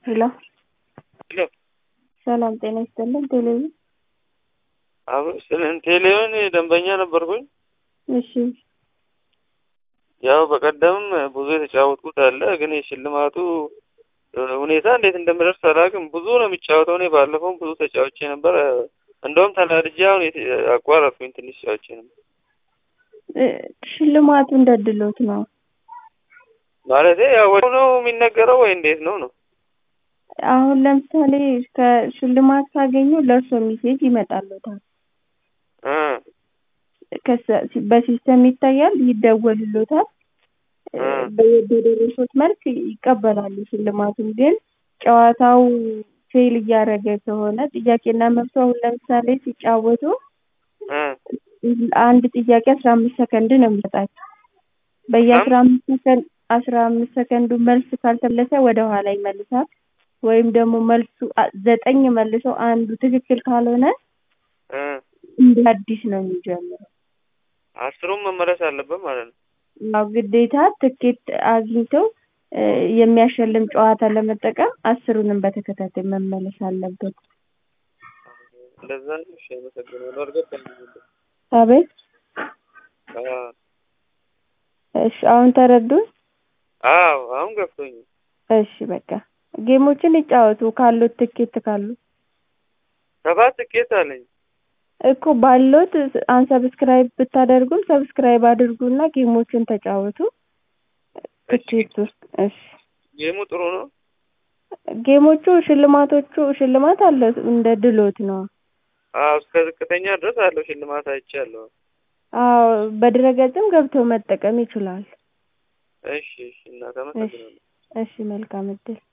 ሄሎ ሄሎ ሰላም ጤና ይስጥልን። ቴሌቪዥን አሁን ቴሌውን ደንበኛ ነበርኩኝ። እሺ ያው በቀደምም ብዙ የተጫወትኩት አለ፣ ግን የሽልማቱ ሁኔታ እንዴት እንደምደርስ አላውቅም። ብዙ ነው የሚጫወተው። እኔ ባለፈውም ብዙ ተጫውቼ ነበር። እንደውም ተናድጄ አሁን አቋረጥኩኝ። ትንሽ ተጫውቼ ነበር። እ ሽልማቱ እንደ ድሎት ነው ማለቴ ያው ወዲያው ነው የሚነገረው ወይ እንዴት ነው ነው? አሁን ለምሳሌ ከሽልማት ካገኙ ለእርሶ ሜሴጅ ይመጣልዎታል። እ ከሰ- በሲስተም ይታያል፣ ይደወልልዎታል። እ በደረሱት መልክ ይቀበላሉ ሽልማቱን። ግን ጨዋታው ፌል እያደረገ ከሆነ ጥያቄና መልሱ አሁን ለምሳሌ ሲጫወቱ እ አንድ ጥያቄ አስራ አምስት ሰከንድ ነው የሚሰጣቸው። በየአስራ አምስት ሰከንድ አስራ አምስት ሰከንዱ መልስ ካልተመለሰ ወደ ኋላ ይመልሳል። ወይም ደግሞ መልሱ አ- ዘጠኝ መልሶ አንዱ ትክክል ካልሆነ እ እንደ አዲስ ነው የሚጀምረው። አስሩም መመለስ አለበት ማለት ነው። ያው ግዴታ ትኬት አግኝተው እ የሚያሸልም ጨዋታ ለመጠቀም አስሩንም በተከታታይ መመለስ አለበት። እንደዛ ነው። እሺ፣ አመሰግናለሁ። አልገባኝም። አቤት አዎ እሺ፣ አሁን ተረዱን? አዎ፣ አሁን ገብቶኛል። እሺ በቃ ጌሞችን ይጫወቱ ካሉት ትኬት ካሉ ሰባት ትኬት አለኝ። እኮ ባሎት አንሰብስክራይብ ብታደርጉም ሰብስክራይብ አድርጉና ጌሞችን ተጫወቱ። ትኬት ውስጥ እሺ ጌሙ ጥሩ ነው። ጌሞቹ ሽልማቶቹ ሽልማት አለው እንደ ድሎት ነው። አዎ እስከ ዝቅተኛ ድረስ አለው ሽልማት አይቻለሁ። አዎ በድረገጽም ገብተው መጠቀም ይችላል። እሺ፣ እሺ እናት አመሰግናለሁ። እሺ መልካም እድል